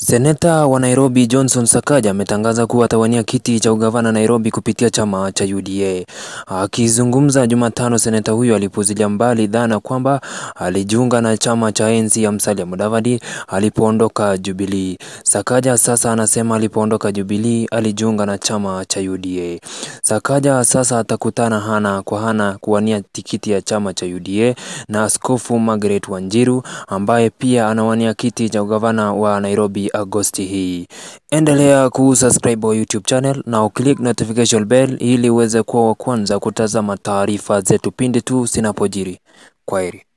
Seneta wa Nairobi Johnson Sakaja ametangaza kuwa atawania kiti cha ugavana Nairobi kupitia chama cha UDA. Akizungumza Jumatano, seneta huyo alipuuzilia mbali dhana kwamba alijiunga na chama cha ANC ya Musalia Mudavadi alipoondoka Jubilee. Sakaja sasa anasema alipoondoka Jubilee alijiunga na chama cha UDA. Sakaja sasa atakutana hana kwa hana kuwania tikiti ya chama cha UDA na Askofu Margaret Wanjiru ambaye pia anawania kiti cha ugavana wa Nairobi Agosti hii. Endelea kusubscribe wa YouTube channel na uklik notification bell ili uweze kuwa wa kwanza kutazama taarifa zetu pindi tu zinapojiri. Kwaheri.